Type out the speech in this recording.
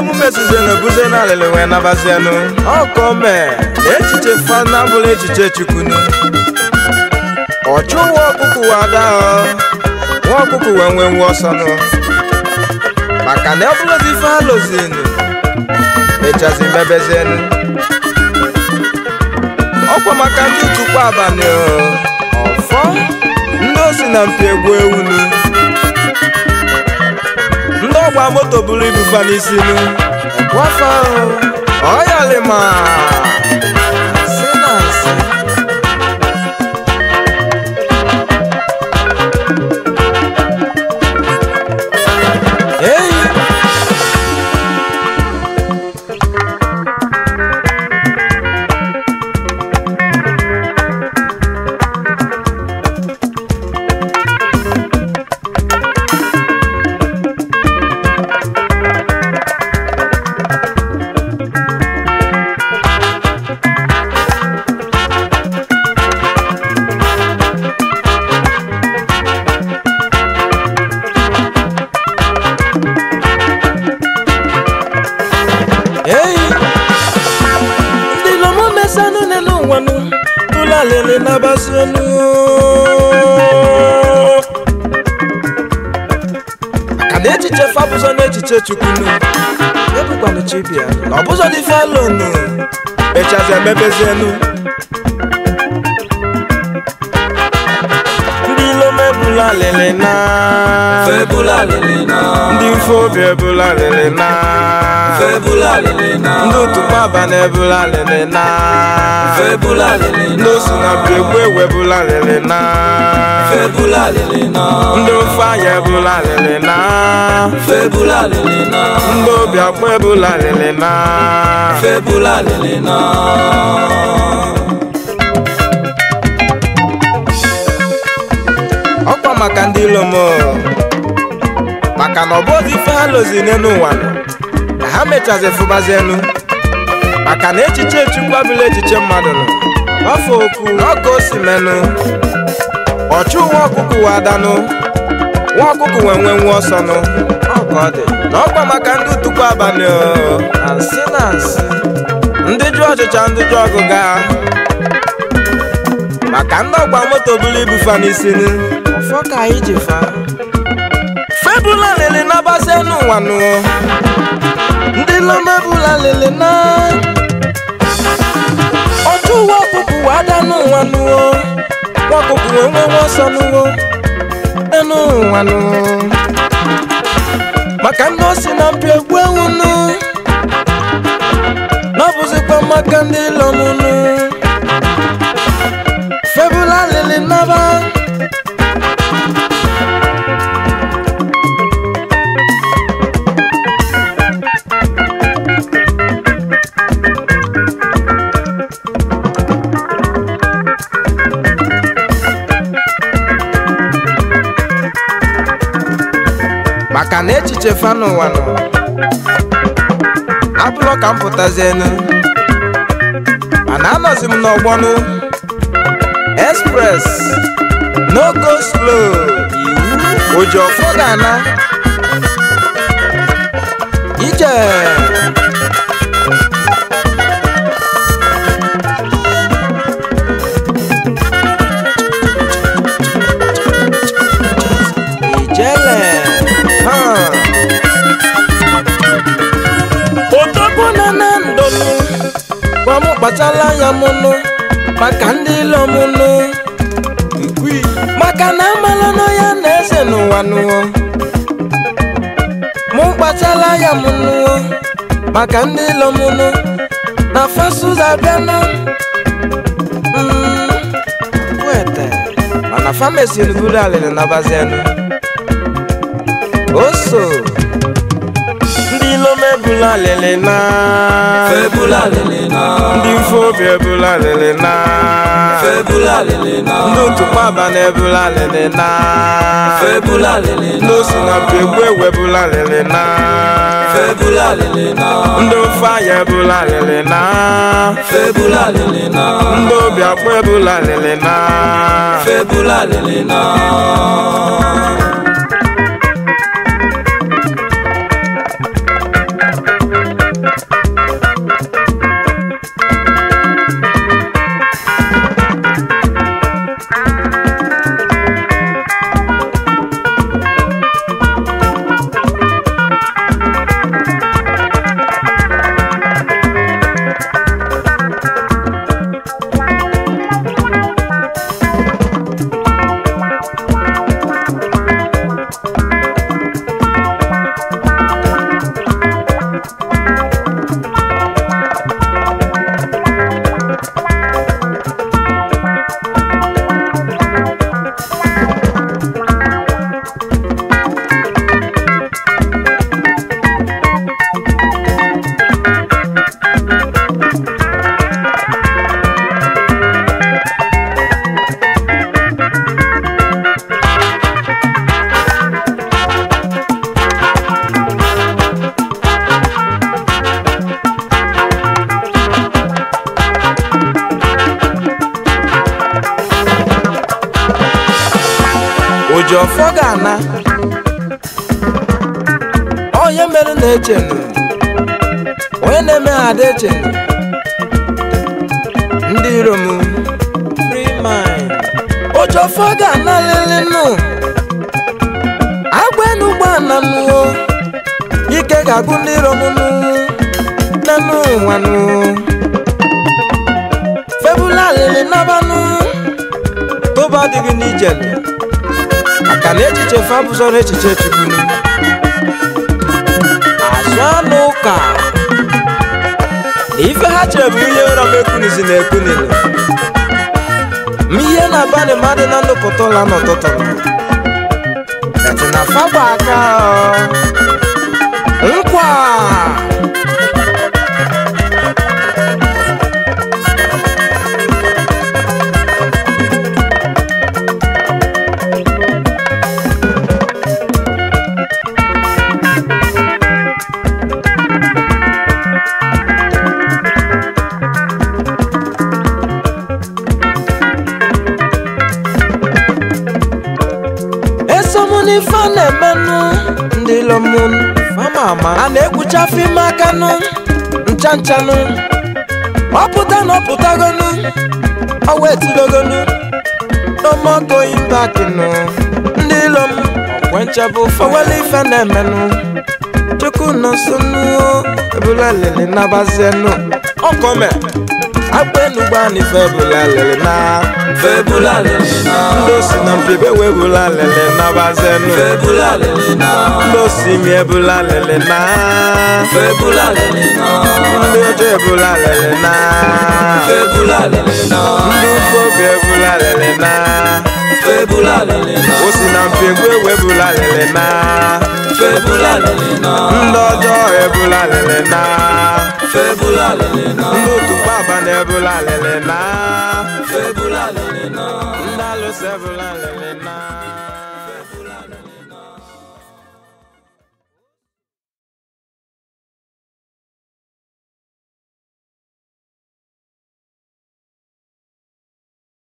omume sizienu buze na alịlị wee nabazienu ọkọ mee na echiche fana bụrụ echiche chukwunu ọchụ nwa ọkụkụ wee ada nwa ọkụkụ wee nwee nwa ọsọnụ maka na ọbụlụzi ife ha lozinu mechazi mebezienu ọkwa maka ndị tukpu abalị ọfọ ndị osi na mpi egwu ewunu ndị ọgba moto buru ibu fa n'isinu ekwafa ọyalima nsị na nsị eyi eyi ndị lomo mesanụ nenu nwanụ tụla lele nabasi onu ka na echiche fabụzọ na echiche chukwunu ebukwanụ chibia na ọbụzọ dị felonu mechazi emebezienu ndị ilome ebula lele na Febula lele na ndị mfe obi ebula lele na Febula lele na ndị otukpa abalị ebula lele na Febula lele ndị na osi na mpi egwu ewu ebula lele na Febula lele na ndị ofe anya ebula lele na Febula lele na ndị obi akpọ ebula lele na Febula lele na ọkwa maka ndị ilomo maka na ọ bụ ozi ife ha lozi n'elu ụwa nọ, na ha mechazi fụbazienu maka na echiche chukwu abụla echiche mmadụ nọ ọfọ okwu ọka o si menụ ọchụ nwa ọkụkụ wee adanụ nwa ọkụkụ wee nwee nwa ọsọnụ ọka ọ dị na ọkwa maka ndị utukwu abalị o, na nsị na nsị ndị jụ ọchịcha ndị jụ ọgụga maka ndị ọgba moto buru ibu fa n'isinu ọfọ ka anyị ji fa febula lele na bazenu nwanụ ndị lomebula lele na ọjọ uwe ọkụkụ wee adanụ nwanụ nwa ọkụkụ wee nwe nwa ọsọ nụwo enu nwanụ maka ndị osi na mpi egwu ewunu na ọ bụzikwa maka ndị lọmụnụ febula lele naba maka na echiche fa n'ụwa nọ abụrọ ka m pụtazienu mana anọzi m n'ọgbọnụ express no go slow iwu oji ọfọ ga-ana ije ijele ha odogwu na na ndụnụ gwa m kpachala anya mụnụ maka ndị ilo mụnụ maka na amalụnụ ya na eze n'ụwa nụọ mụ kpachala anya mụnụ maka ndị ilo mụnụ na fasuza abịanụ Mm, wete mana famesi buru alịrị na bazienụ oso ndị ilom ebula alịlị na Febula lele na ndị mfe obi ebula alịlị na Febula lele na ndị otukpa abalị ebula alịlị na Febula lele ndị na osi na mpi egwu ewu ebula alịlị na Febula lele na ndị ofe anya ebula alịlị na Febula lele na ndị obi akpọ ebula alịlị na Febula lele na oji ọfọ ga-ana onye mere na-echenu onye na-eme ha ada echenu ndị iro m free mind oji ọfọ ga-ana lelenu agwenu gbana nuo ike ga-agụ ndị iro m nụ nenu nwanụ febula lele nabanụ tụba adịghị n'ijele maka na echiche fabụzọrọ echiche chukwunu azụ anụ ụka na ife ha chere bụ ihe ụra m ekwunizi na ekwunile ma ihe na-abalị mmadụ na ndụpụta ụla n'ụtụtụ eti na fagba aka ọ. nkwa esomụ n'ife a na-emenụ ndị lomụ fama ama a na-ekpucha fim akanụ ncha nchanụ ọpụta na ọpụtagonu ọwa etilogonu n'omogoyin bakinu ndị lom ọkwenchebụ fọwele ife na-emenụ chukwu nọsonu ebula lele nabazienu ọkọme agbenugba n'ife ebula lele na febula lele na ndị osi na mpiebe webula lele nabazienu febula lele na ndị osimi ebula lele na febula lele na ndị ọjọọ ebula lele na febula lele na ndị ukwu obi ebula lele na febula lele na osi na mpiegbu ewebula lele na febula lele na ndị ọjọọ ebula lele na febula lele na ndị otu kpaba na ebula lele na febula lele na ndị alụsị ebula lele na